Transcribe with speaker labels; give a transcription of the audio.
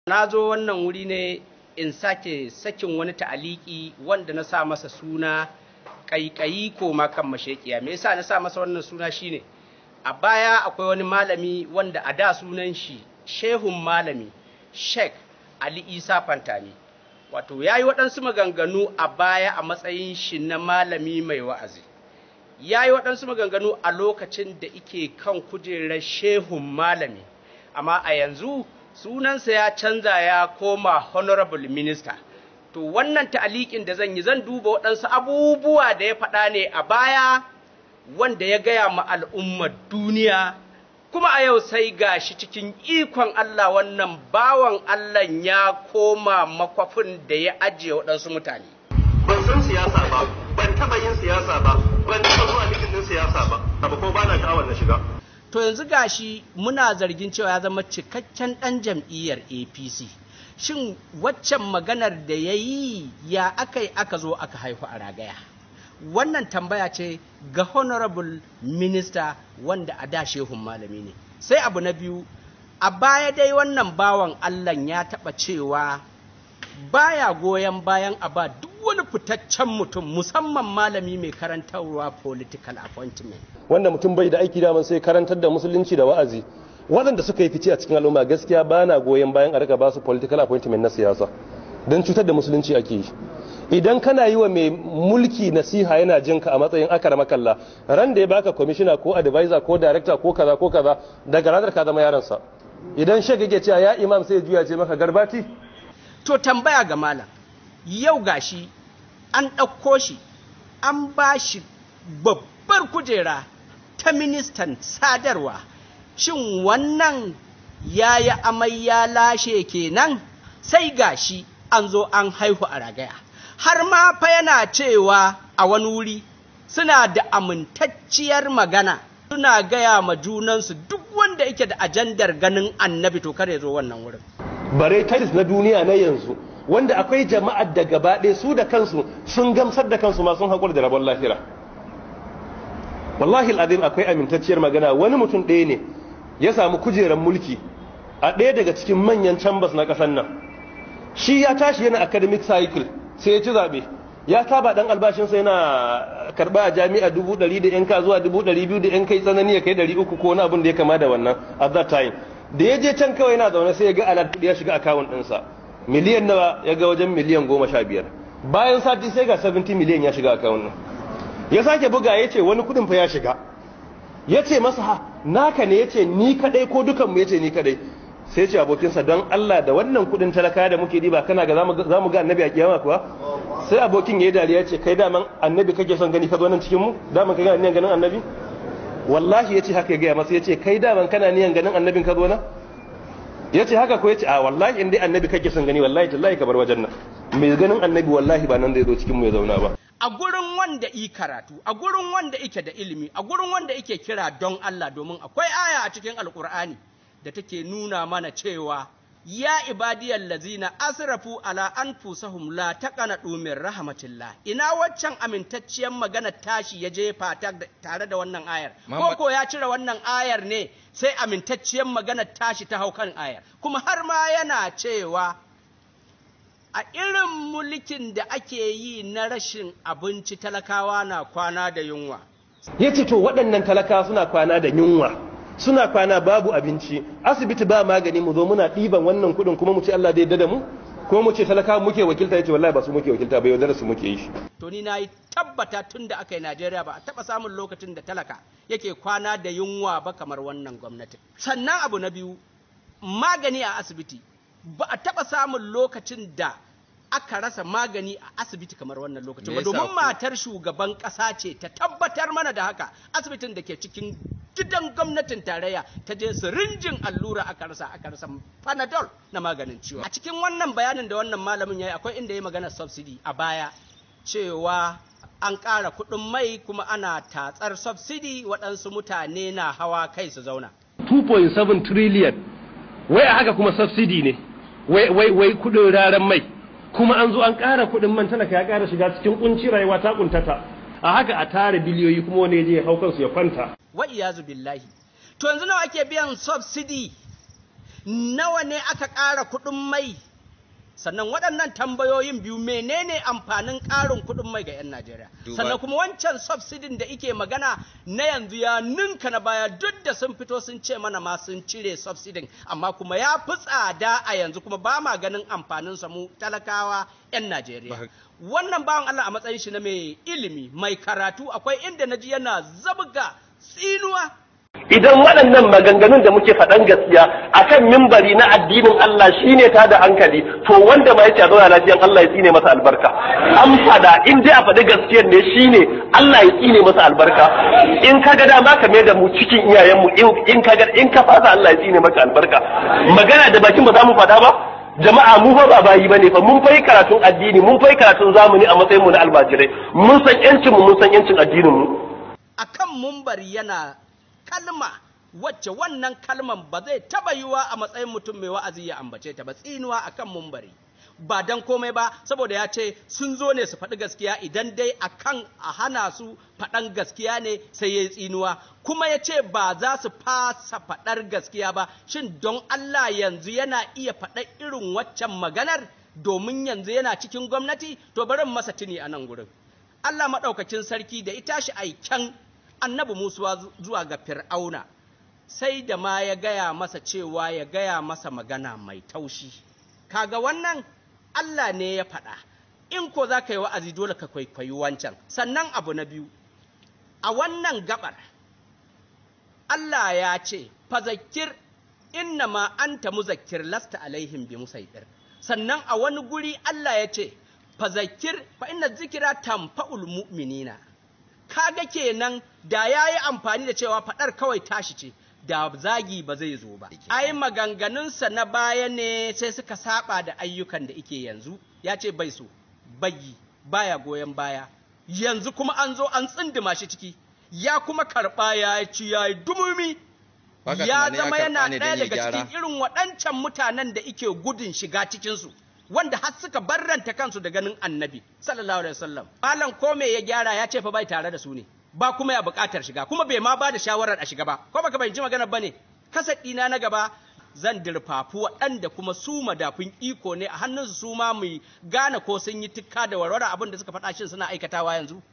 Speaker 1: na zo wannan wuri ne in sake sakin wani ta'aliki wanda na sa masa suna ƙaiƙayi ko kan mashekiya me yasa na sa masa wannan suna shine a baya akwai wani malami wanda a da sunan shi shehun malami sheikh ali isa fantami wato ya yi waɗansu maganganu a baya a matsayin shi na malami mai wa'azi ya yi waɗansu maganganu a lokacin da ike kan kujerar shehun malami amma a yanzu sunansa ya canza ya koma honorable minister to wannan ta'aliƙin da zan yi zan duba waɗansu abubuwa da ya faɗa ne a baya wanda ya gaya ma al'ummar duniya kuma a yau sai gashi cikin ikon Allah wannan bawan Allah ya koma makwafin da ya ajiye waɗansu mutane.
Speaker 2: Ban san siyasa ba, ban taɓa yin siyasa ba, ban taɓa zuwa mitin siyasa ba, abu ko ba na sha'awar na shiga.
Speaker 1: To yanzu gashi muna zargin cewa ya zama cikakken ɗan jam'iyyar APC. Shin waccan maganar da ya yi ya aka yi aka zo aka haihu a ragaya? Wannan tambaya ce ga Honorable Minister wanda a da shehun malami ne. Sai abu na biyu, a baya dai wannan bawan Allah ya taɓa cewa baya goyon bayan a ba duk wani fitaccen mutum musamman malami mai karantarwa political appointment.
Speaker 3: wanda mutum bai da aiki daman sai karantar da musulunci da wa'azi waɗanda suka yi fice a cikin al'umma gaskiya ba na goyon bayan a rika ba su political appointment na siyasa don cutar da musulunci ake yi idan kana yi wa mai mulki nasiha yana jin ka a matsayin akara makalla ran da ya baka commissioner ko advisor ko director ko kaza ko kaza daga ranar ka zama yaransa idan shek yake cewa ya imam sai juya ce maka garbati
Speaker 1: to tambaya ga malam yau gashi an ɗauko shi an ba shi babbar kujera ta ministan sadarwa shin wannan ya yi amai ya lashe kenan sai gashi an zo an haihu a ragaya har ma fa yana cewa a wani wuri suna da amintacciyar magana suna gaya ma junansu duk wanda yake da ajandar ganin annabi to kare zo wannan wurin
Speaker 3: bare tilis na duniya na yanzu wanda akwai jama'ar da gaba ɗaya su da kansu sun gamsar da kansu ma sun haƙura da rabon lahira wallahi al'adim akwai amintacciyar magana wani mutum ɗaya ne ya samu kujerar mulki a ɗaya daga cikin manyan chambers na ƙasar nan shi ya tashi yana academic cycle sai ya ci zaɓe ya saba ɗan albashinsa yana karɓa a jami'a dubu ɗari da yan ka zuwa dubu ɗari biyu da yan kai tsanani ya kai ɗari uku ko wani abin da ya kama da wannan at that time da ya je can kawai yana zaune sai ya ga alat kuɗi ya shiga akawun ɗinsa miliyan nawa ya ga wajen miliyan goma sha biyar bayan sati sai ga 70 miliyan ya shiga akawun nan ya sake buga ya ce wani kudin fa ya shiga ya ce masa ha naka ne ya ce ni kadai ko dukanmu ya ce ni kadai sai ce abokinsa don Allah da wannan kudin talaka da muke diba kana ga za mu ga annabi a kiyama kuwa sai abokin ya yi dariya ya ce kai daman annabi kake son gani ka zo nan cikin mu daman ka ga niyan ganin annabi wallahi ya ce haka ya gaya masa ya ce kai daman kana niyan ganin annabin ka zo nan ya ce haka ko ya ce a wallahi in dai annabi kake son gani wallahi tallahi ka bar wajen nan mai ganin annabi wallahi ba nan zai zo cikin mu ya zauna ba
Speaker 1: a gurin wanda i karatu a gurin wanda ike da ilimi a gurin wanda ike kira don Allah domin akwai aya a cikin alkur'ani da take nuna mana cewa ya ibadiyal lazina asrafu ala anfusahum la taqanatu min rahmatillah ina waccan amintacciyar magana tashi ya jefa tare da wannan ayar ko ko ya cire wannan ayar ne sai amintacciyar magana tashi ta hau kan ayar kuma har ma yana cewa a irin mulkin da ake yi na rashin abinci talakawa na kwana da yunwa.
Speaker 3: Ya ce to waɗannan talakawa suna kwana da yunwa, suna kwana babu abinci, asibiti ba magani mu zo muna ɗiban wannan kuɗin kuma mu ce Allah zai da mu? Ko mu ce talakawa muke wakilta ya ce wallahi ba su muke wakilta ba yaudara su muke yi.
Speaker 1: To ni na yi tabbata tun da aka yi Najeriya ba a taɓa samun lokacin da talaka yake kwana da yunwa ba kamar wannan gwamnatin. Sannan abu na biyu, magani a asibiti ba a taɓa samun lokacin da aka rasa magani a asibiti kamar wannan lokacin ba domin matar shugaban ƙasa ce ta tabbatar mana da haka asibitin da ke cikin gidan gwamnatin tarayya ta je sirinjin allura aka rasa aka rasa panadol na maganin ciwo a cikin wannan bayanin da wannan malamin ya yi akwai inda ya magana subsidy a baya cewa an ƙara kuɗin mai kuma ana tatsar subsidy waɗansu mutane na hawa kai su zauna
Speaker 3: 2.7 trillion wai a haka kuma subsidy ne wai wai wai kudin raran mai kuma an zo an ƙara kudin man talaka ya ƙara shiga cikin kunci rayuwa ta kuntata a haka a tare biliyoyi kuma wani ya je ya hau kansu ya kwanta
Speaker 1: wa iyazu billahi to yanzu nawa ake biyan subsidy nawa ne aka ƙara kuɗin mai sannan waɗannan tambayoyin biyu menene amfanin ƙarin kuɗin mai ga 'yan Najeriya
Speaker 4: Duba-
Speaker 1: sannan kuma wancan subsidin da ike magana na yanzu ya ninka na baya duk da sun fito sun ce mana ma sun cire subsidin amma kuma ya fi tsada a yanzu kuma ba ma ganin amfanin sa mu talakawa 'yan Najeriya
Speaker 4: Ba-
Speaker 1: wannan bawan Allah a matsayin shi na mai ilimi mai karatu akwai inda naji yana zabga tsinuwa
Speaker 2: idan waɗannan maganganun da muke faɗan gaskiya akan mimbari na addinin Allah shine ta da hankali to wanda ma yace a zauna lafiyan Allah ya tsine masa albarka an faɗa in dai a faɗi gaskiyar ne shine Allah ya tsine masa albarka in ka ga dama ka mai da mu cikin iyayenmu in- in ka ga in ka fasa Allah ya tsine maka albarka magana da bakin ba za mu faɗa ba jama'a mu fa ba bayi bane fa mun fai karatun addini mun fai karatun zamani a matsayin mu na almajirai mun san yancin mu mun san yancin addinin mu
Speaker 1: akan mumbari yana kalma wacce wannan kalman ba zai taba yiwa a matsayin mutum mai wa'azi ya ambace ta ba tsinuwa akan mumbari ba dan komai ba saboda ya ce sun zo ne su faɗi gaskiya idan dai akan a hana su faɗan gaskiya ne sai ya yi tsinuwa kuma ya ce ba za su fasa faɗar gaskiya ba shin don Allah yanzu yana iya faɗar irin waccan maganar domin yanzu yana cikin gwamnati to bari in masa tuni a nan gurin Allah maɗaukakin sarki da ita shi aiken annabi Musa zuwa ga Fir'auna, sai da ma ya gaya masa cewa ya gaya masa magana mai taushi. Kaga wannan Allah ne ya faɗa, in ko za ka yi wa'azi dole ka kwaikwayi wancan. Sannan abu na biyu, a wannan gabar, Allah ya ce, fazakir inna ma anta muzakkir lasta alaihim bi musaiɗir. Sannan a wani guri Allah ya ce, fazakir fa inna zikira tamfa'ul mu'minina. kaga kenan da ya yi amfani da cewa faɗar kawai tashi ce da zagi ba zai zo ba ai maganganunsa na baya ne sai suka saba da ayyukan da ike yanzu ya ce bai so bagi baya goyon baya yanzu kuma an zo an tsindima shi ciki ya kuma karɓa ya ci ya yi dumumi
Speaker 4: Baka
Speaker 1: ya
Speaker 4: tunanin ya
Speaker 1: zama
Speaker 4: karɓa
Speaker 1: yana
Speaker 4: ne don
Speaker 1: ɗaya
Speaker 4: ya
Speaker 1: daga
Speaker 4: gyara?
Speaker 1: cikin irin waɗancan mutanen da ike gudun shiga cikinsu wanda har suka barranta kansu da ganin annabi sallallahu alaihi wasallam malam ko me ya gyara ya ce fa bai tare da su ne ba kuma ya buƙatar shiga kuma bai ma ba da shawarar a shiga ba ko baka bai ji maganar bane kasar ɗina na gaba zan dirfafu waɗanda kuma su madafun iko ne a hannunsu su ma mu gane ko sun yi tukka da warware abin da suka faɗa shin suna aikatawa yanzu